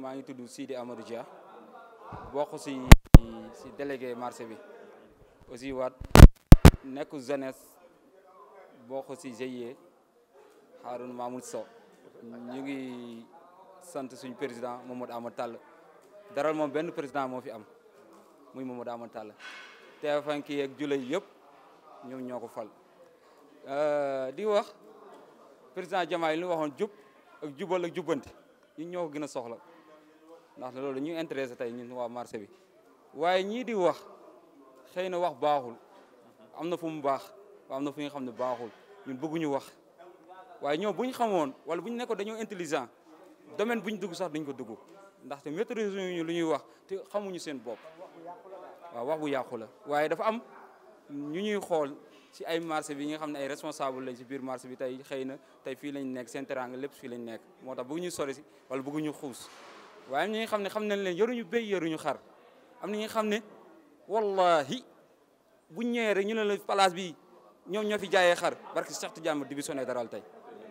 maa ngi tudd Sidi Amadou Dia bokk si si délégué marché bi aussi waat nekk jeunesse bokk si GIE Harouna Mamoud Sow ñu ngi sant suñu président Mamadou Amadou Tall daral moom benn président moo fi am muy Mamadou Amadou Tall teefanki yeeg julay yëpp ñoom ñoo ko fal di wax président Diomaye li ñu waxoon jub ak jubal ak jubbanti ñun ñoo ko gën a soxla ndax loolu ñu intéressé tey ñun waa marché bi waaye ñii di wax xëy na wax baaxul am na fu mu baax am na fu nga xam ne baaxul ñun bëgguñu wax waaye ñoom bu ñu xamoon wala bu ñu nekkoon dañoo intelligent domaine bu ñu dugg sax duñ ko dugg ndaxte maîtriser ñu lu ñuy wax te xamuñu seen bopp waaw wax bu yàqu la waaye dafa am ñu ñuy xool ci ay marché bi nga xam ne ay responsable lañ ci biir marché bi tey xëy na tey fii lañ nekk seen teranga lépp fii lañ nekk moo tax bëgguñu sori si wala bëgguñu xuus waaye am ñi nga xam ne xam nañ leen yoruñu béy yoruñu xar am na ñi nga xam ne wallahi buñ ñëwee rek ñu ne la place bi ñoom ñoo fi jaayee xar barki Cheikh Tidiane divisionné daral tey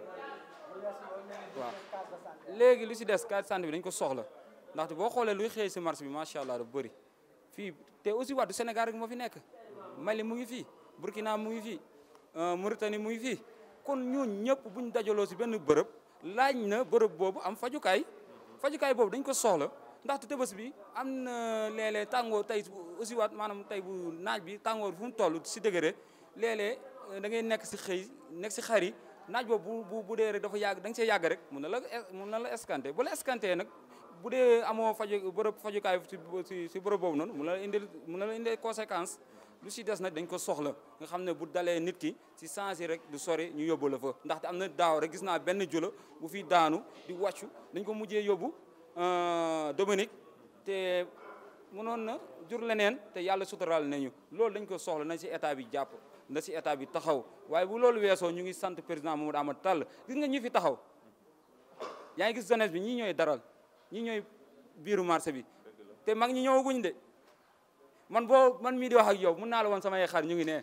waaw léegi lu si des carte santé bi dañ ko soxla ndaxte boo xoolee luy xëy si marché bi macha allah dafa bëri fii te aussi waat du Sénégal rek moo fi nekk Mali mu ngi fii Burkina mu ngi fii Mauritanie mu ngi fii kon ñooñu ñëpp buñ dajaloo si benn bërëb laaj na bërëb boobu am fajukaay fajukaay boobu dañ ko soxla ndaxte tëbës bi am na léeg-léeg tàngoor tey aussi waat maanaam tey bu naaj bi tàngoor fu mu toll si degré léeg-léeg da ngay nekk si xëy nekk si xar yi naaj boobu bu bu dee rek dafa yàgg da nga see yàgg rek mun na la mun na la escanté bu la escanté nag bu dee amoo faju bërëb fajukaay si si bërëb boobu noonu mun na la indil mun na la indil conséquence lu si des nag dañ ko soxla nga xam ne bu dalee nit ki si sens yi rek du sori ñu yóbbu la fa ndaxte am na daaw rek gis naa benn jula bu fi daanu di wàccu dañ ko mujjee yóbbu Dominique te mënoon na jur leneen te yàlla suturaal nañu loolu dañ ko soxla nañ si état bi jàpp na si état bi taxaw waaye bu loolu weesoo ñu ngi sant président Mamadou Amadou Tall gis nga ñu fi taxaw yaa ngi gis jeunesse bi ñii ñooy daral ñii ñooy biiru marché bi te mag ñi ñëwaguñ de man boo man mii di wax ak yow mun naa la woon samay xar ñu ngi ne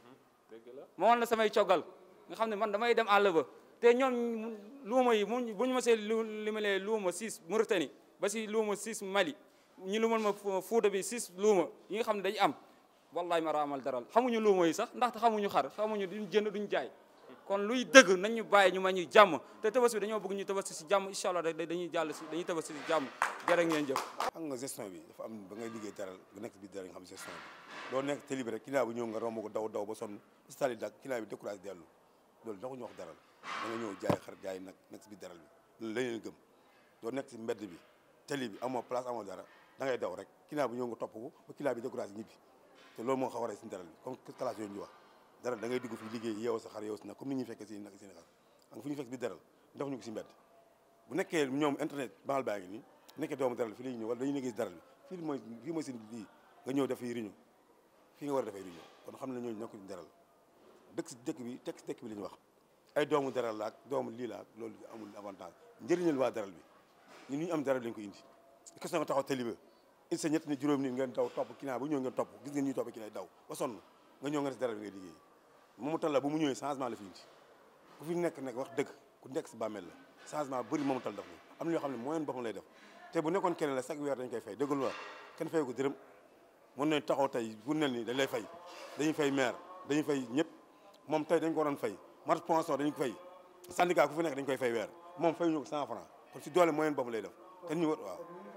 ma woon la samay coggal nga xam ne man damay dem àll ba te ñoom luuma yi mu bu ñu ma see li ma lee luuma six Mauritanie ba si luuma six Mali ñu lumal ma Fuuta bi six luuma yi nga xam ne dañu am wallahi ma raamal daral xamuñu luuma yi sax ndaxte xamuñu xar xamuñu duñ jënd duñ jaay kon luy dëgg nañ ñu bàyyi ñu ma ñuy jàmm te tabaski bi dañoo bëgg ñu tabaski si jàmm incha allah dañuy jàll si dañuy tabaski si jàmm jërë ngeen jëf xam nga gestion bi dafa am ba ngay liggéey daral nga nekk si biir daral nga xam gestion bi doo nekk télé bi rek client bu ñëw nga romb ko daw daw ba sonn stali dak client bi découragé dellu loolu daxu ñu wax daral da nga ñëw jaay xar jaay nag nekk si biir daral bi loolu lañ leen gëm doo nekk si mbedd bi télé bi amoo place amoo dara da ngay daw rek client bu ñëw nga topp ko ba client bi découragé ñibbi te loolu moo xaw a rey si daral bi comme classe yooyu ñu wax dara da ngay dugg fi liggéey yeewu sa xar yeewu si nag comme ni ñuy fekkee si nag seen xar ak fu ñu fekk bi daral def ñu ko si mbedd bu nekkee ñoom internet banal baa ngi nii nekkee doomu daral fii la ñuy ñëw wala dañuy liggéey si daral bi fii mooy fii mooy seen lii nga ñëw def fii réunion fii nga war a defee réunion kon xam ne ñooñu nekkuñu daral dëkk si dëkk bi tekk si dëkk bi la ñu wax ay doomu daral la ak doomu lii la ak loolu amul avantage njëriñal waa daral bi ñun ñu am daral lañ ko indi question nga taxaw tali ba il sa ñett ni juróom nit ngeen daw topp kinaa bu ñëw ngeen topp gis ngeen ñuy topp kinaa daw ba sonn nga ñëw nga des daral bi ngay liggéey moomu tal la bu mu ñëwee changement la fi indi ku fi nekk nekk wax dëgg ku nekk si bàmmeel la changement bëri moomu tal def na am na yoo xam ne moyen boppam lay def te bu nekkoon keneen la chaque weer dañ koy fay dëggul waa kenn fay ko dërëm mën nañ taxaw tey bu nel ni dañ lay fay dañuy fay maire dañuy fay ñëpp moom tey dañ ko waroon fay marche pension dañ ko fay syndicat ku fi nekk dañ koy fay weer moom fay ñu ko cent franc kon si doole moyen boppam lay def te ñu waaw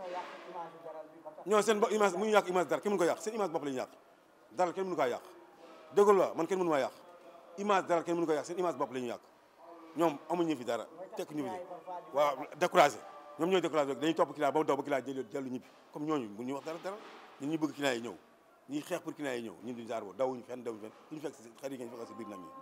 ñoo seen image mu ñu yàq image dara kenn mënu ko yàq seen image bopp la ñu yàq dara kenn mënu kaa yàq dëggul waa man kenn mënu maa yàq image dara kenn mënu ko yàq seen image bopp la ñu yàq ñoom amuñu fi dara tekk ñu fi waaw découragé ñoom ñooy découragé dañuy topp client ba mu daw ba client jël dellu ñibbi comme ñooñu bu ñuy wax dara dara ñun ñu bëgg client yi ñëw ñuy xeex pour client yi ñëw ñun duñu jaar boobu dawuñu fenn dawuñu fenn duñu fekk si xarit yi ngeen fekk si biir nag ñi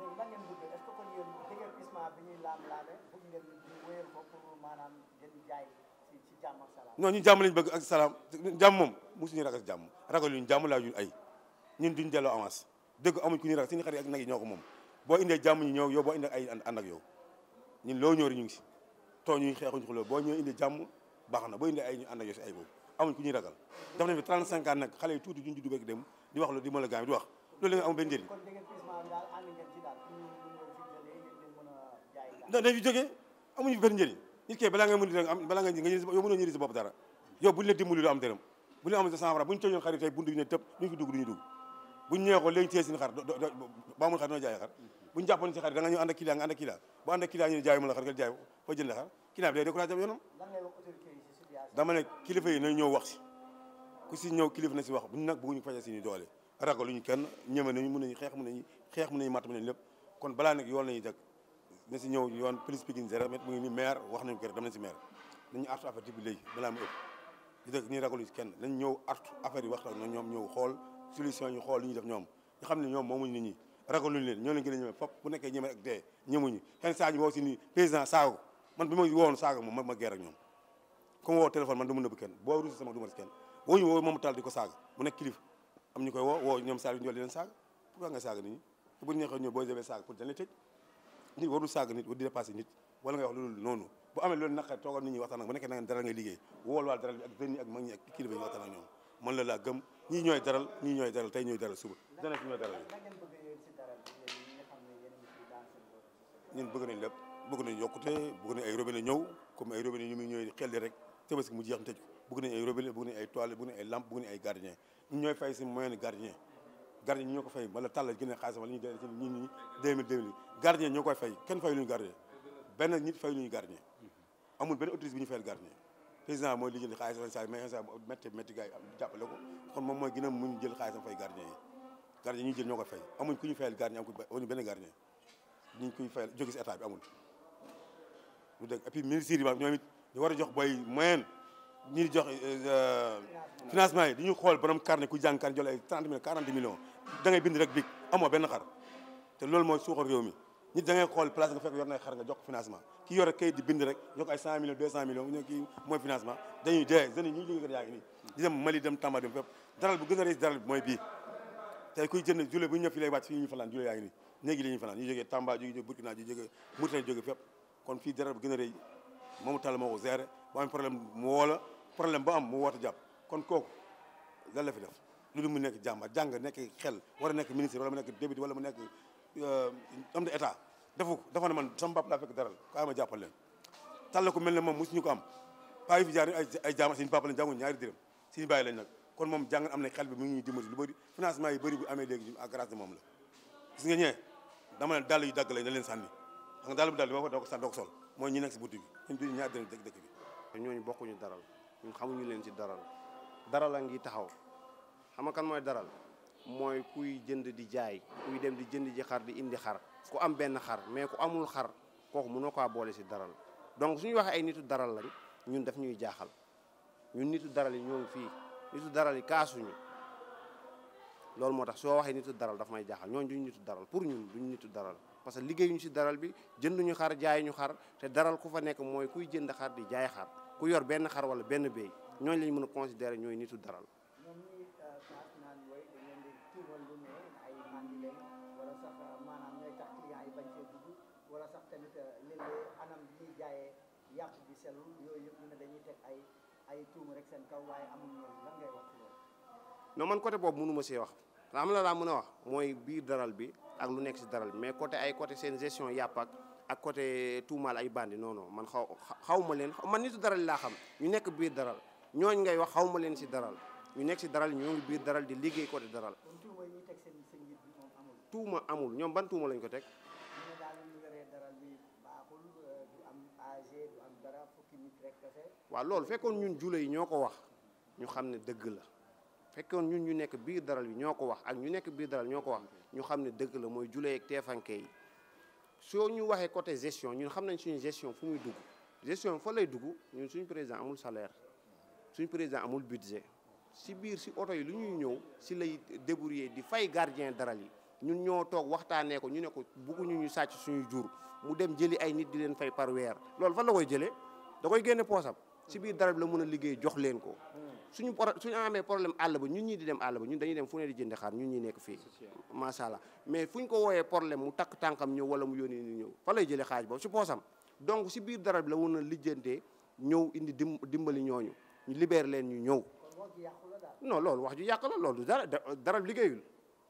non ñu jàmm lañ bëgg ak salaam jàmm moom mosuñu ragal jàmm ragal yuñu jàmm laa yuñu ay ñun duñ delloo avance dëgg amuñ ku ñuy ragal suñu xarit ak nag yi ñoo ko moom boo indee jàmm ñu ñëw yow boo indee ay ànd ak yow ñun loo ñëw rek ñu ngi si too ñuy xeexuñ xuloo boo ñëw indee jàmm baax na boo indee ay ñu ànd ak yow si ay boobu amuñ ku ñuy ragal def nañ fi 35 ans nag xale yi tuuti duñ judd rek dem di wax lu di mën a gaam di wax loolu la nga am benn njëriñ dañ fi jógee amuñu benn njëriñ nit kay balaa nga mën di am balaa nga nga yow mënoo ñëri sa bopp dara yow buñu la dimbali doo am dërëm bu ñu am sa cent francs bu ñu tëjoon xar yi tey buntu bi ne tëb ñu fi dugg du ñu dugg buñu ñëwee ko léegi téye seen xar ba amul xar doo jaay xar buñu jàppoon si xar da nga ñëw ànd ak client nga ànd ak client bu ànd ak client ñu ne jaay mu la xar nga jaay fa jënd xar client bi day découragé am yoonam dama ne kilifa yi nañ ñëw wax si ku si ñëw kilifa na si wax buñu nag bëgguñu faje si ñu doole ragaluñu kenn ñëme nañu mën nañu xeex mën nañu xeex mën nañu matt mën nañu lépp kon balaa nag yoon lañuy dëkk na si ñëw yoon police Pikine zéro mètre mu ngi ni maire wax nañu ko rek dem nañ si maire nañu artu affaire bi léegi balaa mu ëpp di dëkk ñuy ragaluñu si kenn nañ ñëw artu affaire yi waxtaan na ñoom ñëw xool solution ñu xool li ñuy def ñoom ñu xam ne ñoom moomuñu nit ñi ragaluñu leen ñoo leen gën a ñëme fop bu nekkee ñëme ak dee ñëmuñu xen saa ñu woo si ni président saaga ko man bi ma wowoon saaga moom ma ma geer ak ñoom comme woo téléphone man du ma nëbb kenn boo rusi sama du ma si kenn woo ñu woo moom taal di ko saaga mu nekk kilifa am ñu koy woo woo ñoom saa yu ñool di leen saaga pourquoi nga saaga nit ñi te bu neexee ñëw boo jëlee saaga pour dañ lay tëj nit warul saaga nit war di dépassé nit wala ngay wax loolu noonu bu amee loolu naqar toogal nit ñi waxtaan ak bu nekkee na ngeen daral ngay liggéey wool waal daral bi ak jeunes yi ak mag ñi ak kilifa yi waxtaan ak ñoom man la laa gëm ñii ñooy daral ñii ñooy daral tey ñooy daral suba dana fi ñooy daral ñun bëgg nañ lépp bëgg nañ yokkute bëgg nañ ay robinet ñëw comme ay robinet ñu muy ñooy xel di rek tabaski mu jeex ñu tëj ko bëgg nañ ay robinet bëgg nañ ay toilettes bëgg nañ ay lampe bëgg nañ ay gardien ñun ñooy fay si moyen gardien gardien ñi ñoo ko fay wala tàllal gën a xaalis wala ñu dee ci ñi ñi deux mille deux mille gardien ñoo koy fay kenn fay lu ñu gardien benn nit fay lu ñu gardien amul benn autorité bi ñu fayal gardien président mooy li jël xaalis sa mais sa métti métti gars yi am jàppale ko kon moom mooy gën a mun jël xaalisam fay gardien yi gardien ñuy jël ñoo koy fay amuñ ku ñu fayal gardien amuñ benn gardien ñu koy fayal jóge si état bi amul lu dëgg et puis ministère yi ñoom it ñu war a jox boy moyen ñi di jox financement yi dañuy xool borom carnet ku jàng carnet jël ay 30 millions 40 millions da ngay bind rek big amoo benn xar te loolu mooy suuxal réew mi nit da ngay xool place nga fekk yor na xar nga jox ko financement ki yore kayit di bind rek jox ko ay 100 millions 200 millions ñoo kii mooy financement dañuy dee jeunes yi ñuy liggéey yaa ngi nii di dem Mali dem Tamba dem fépp daral bu gën a rëy daral bi mooy bii tey kuy jënd jule bu ñu ñëw fii lay wàcc fii ñu fanaan jule yaa ngi nii néegi li ñuy fanaan ñu jógee Tamba ñu jógee Burkina ñu jógee Mauritanie jógee fépp kon fii daral bu gën a rëy moomu tàll moo ko géré bu am problème mu woo la problème ba am mu woote jàpp kon kooku lan la fi def lu mu nekk jàmba jàng nekk xel war a nekk ministre wala mu nekk député wala mu nekk homme de état defu ko dafa ne man sama bopp laa fekk daral kaay ma jàppal leen tàll ko mel ne moom mosuñu ko am paa yi fi jaar ay ay jaam suñu papa lañ jànguñ ñaari dërëm suñu bàyyi lañ nag kon moom jàng am na xel bi mu ngi ñuy dimbali lu bëri financement yi bëri bu amee léegi à grâce de moom la gis nga ñee dama ne dàll yu dagg lañ na leen sànni xam nga dàll bu dàll bi ma ko doo ko sànni doo ko sol mooy ñi nekk si butti bi ñun duñu ñaari dërëm dëkk dëkk bi te ñooñu bokkuñu daral ñun xamuñu leen ci daral daral a ngi taxaw xam nga kan mooy daral mooy kuy jënd di jaay kuy dem di jënd ji xar di indi xar ku am benn xar mais ku amul xar kooku mënoo kaa boole ci daral donc suñu waxee ay nitu daral lañ ñun daf ñuy jaaxal ñun nitu daral yi ñoo ngi fii nitu daral yi kaasuñu loolu moo tax soo waxee nitu daral daf may jaaxal ñooñu duñu nitu daral pour ñun duñu nitu daral parce que liggéeyuñu ci daral bi jënduñu xar jaayuñu xar te daral ku fa nekk mooy kuy jënd xar di jaay xar ku yor benn xar wala benn béy ñooñu lañ mën a considérer ñooy nitu daral ñoom ñi kaas naan wooy dañ leen di tuumal lu ne ay mandi lañ wala sax maanaam ñooy tax client yi bañ see dugg wala sax tamit léeg-léeg anam bi ñuy jaayee yàpp bi selul yooyu yëpp ñu ne dañuy teg ay ay tuuma rek seen kaw waaye amul loolu lan ngay wax ci loolu non man côté boobu mënu ma see wax xam la laa mën a wax mooy biir daral bi ak lu nekk si daral bi mais côté ay côté seen gestion yàpp ak ak côté tuumaal ay bandi non non man xaw xaw ma leen man nitu daral laa xam ñu nekk biir daral ñooñ ngay wax xaw ma leen si daral ñu nekk si daral ñoo ngi biir daral di liggéey côté daral kon tuuma yi ñuy teg seen seen njiit bi moom amul tuuma amul ñoom ban tuuma lañ ko teg ñu ne daal ñu yoree daral bi baaxul du am AG du am dara fukki nit rek kese waaw loolu fekkoon ñun jula yi ñoo ko wax ñu xam ne dëgg la fekkoon ñun ñu nekk biir daral bi ñoo ko wax ak ñu nekk biir daral ñoo ko wax ñu xam ne dëgg la mooy julee ak teefanke yi soo ñu waxee côté gestion ñun xam nañ suñu gestion fu muy dugg gestion fa lay dugg ñun suñu président amul salaire suñu président amul budget si biir si oto yi lu ñuy ñëw si lay débrouiller di fay gardien daral yi ñun ñoo toog waxtaanee ko ñu ne ko bugguñu ñu sàcc suñuy jur mu dem jëli ay nit di leen fay par weer loolu fan la koy jëlee da koy génne poosam si biir daral bi la mën a liggéey jox leen ko suñu pro suñu amee problème àll ba ñun ñii di dem àll ba ñun dañuy dem fu ne di jënd xaar ñun ñi nekk fii macha allah mais fu ñu ko wooyee problème mu takk tànkam ñëw wala mu yónni ni ñëw fa lay jëlee xaaj boobu si poosam donc si biir daral bi la mën a lijjantee ñëw indi dim dimbali ñooñu ñu libéré leen ñu ñëw kon wax ji yàqu la daal non loolu wax ju yàq la loolu du dara daral liggéeyul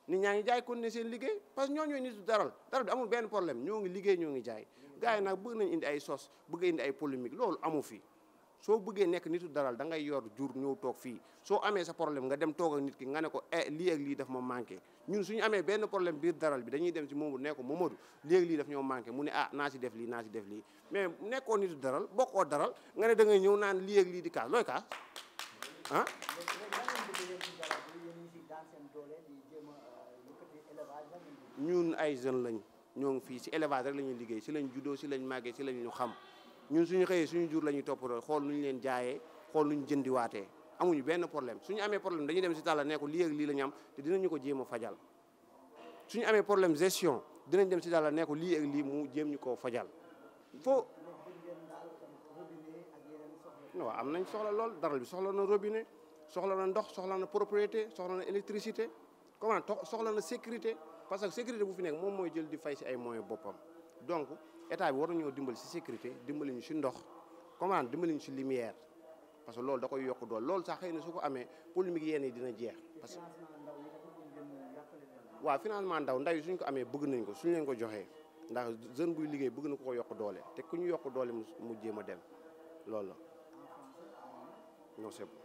nit ñaa ngi jaay kon ne seen liggéey parce que ñoo ñooy nitu daral daral bi amul benn problème ñoo ngi liggéey ñoo ngi jaay gars yi nag bëgg nañ indi ay sos bëgg indi ay polémique loolu amu fi soo bëggee nekk nitu daral da ngay yor jur ñëw toog fii soo amee sa problème nga dem toog ak nit ki nga ne ko eh lii ak lii daf ma manqué ñun suñu amee benn problème biir daral bi dañuy dem ci Momadou ne ko Momadou lii ak lii daf ñoo manqué mu ne ah naa si def lii naa si def lii mais nekkoo nitu daral bokkoo daral nga ne da ngay ñëw naan lii ak lii di kaas looy kaas ah léegi léegi lan ngeen bëgg yéen ci daral bi yéen ñi si daan seen doole di jéem a yëkkati élevage lan ngeen bëgg ñun ay jeunes lañ ñoo ngi fii si élevage rek la ñuy liggéey si lañ juddoo si lañ màggee si lañ ñu xam ñun suñu xëyee suñu jur la ñuy toppatoo xool nu ñu leen jaayee xool nu ñu jëndiwaatee amuñu benn problème suñu amee problème dañuy dem si tàlla ne ko lii ak lii la ñu am te dinañu ko jéem a fajal suñu amee problème gestion dinañ dem si tàlla ne ko lii ak lii mu jéem ñu koo fajal foo bëgg ngeen daal robinet ak yeneen soxla waaw am nañ soxla lool daral bi soxla na robinet soxla na ndox soxla na propriété soxla na électricité comment to- soxla na sécurité parce que sécurité bu fi nekk moom mooy jël di fay si ay moyens boppam donc état bi war nañoo dimbali si sécurité dimbali ñu si ndox comment dimbali ñu si lumière parce que loolu da koy yokk dool loolu sax xëy na su ko amee polémique yenn yi dina jeex parce que financement ndaw yi dafa bëgg ngeen jàppale leen waaw financement ndaw ndaw yi suñ ko amee bëgg nañ ko suñ leen ko joxee ndax jeune buy liggéey bëgg na ko ko yokk doole te ku ñu yokk doole mu mu jéem a dem loolu la non c'est